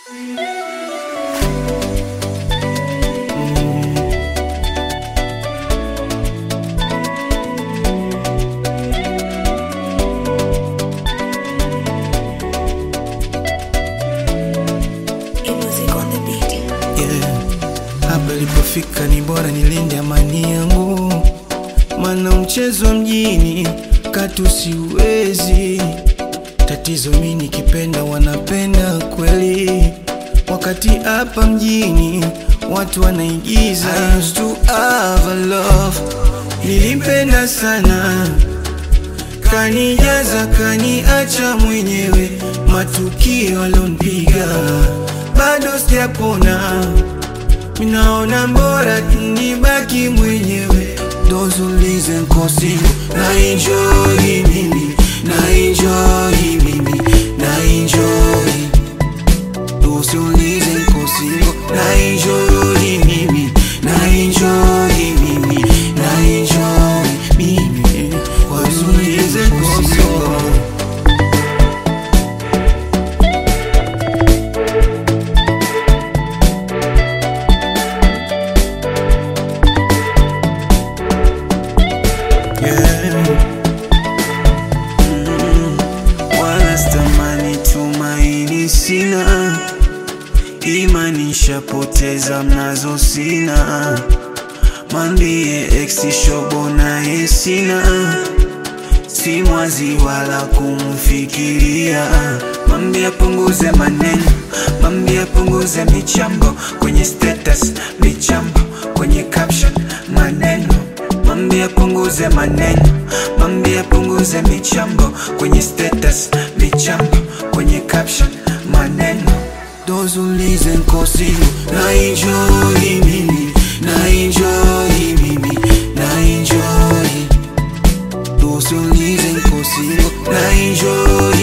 yeah. Hapa ilipofika ni bora nilinde amani yangu, mana mchezo wa mjini katu siwezi. Tatizo mi nikipenda wanapenda kweli, wakati hapa mjini watu wanaigiza. I used to have a love, nilimpenda sana kanijaza kaniacha mwenyewe, matukio alonipiga bado sijapona, minaona mbora nibaki mwenyewe. Those who listen kosi na enjoy mimi na enjoy mimi na enjoy Those who listen kosi na enjoy mimi na enjoy mimi na enjoy mimi Those who listen kosi Yeah. Mm. Wala stamani tumaini sina, imani shapoteza mnazo sina, mwambie ex shobo naye sina, si mwazi wala kumfikiria, mwambie apunguze maneno, mwambie apunguze michambo kwenye status, michambo kwenye caption, maneno Mwambie apunguze maneno, mwambie apunguze michambo kwenye status, michambo kwenye caption, maneno. Those who listen kosi na enjoy mimi, na enjoy mimi, na enjoy. Those who listen kosi na enjoy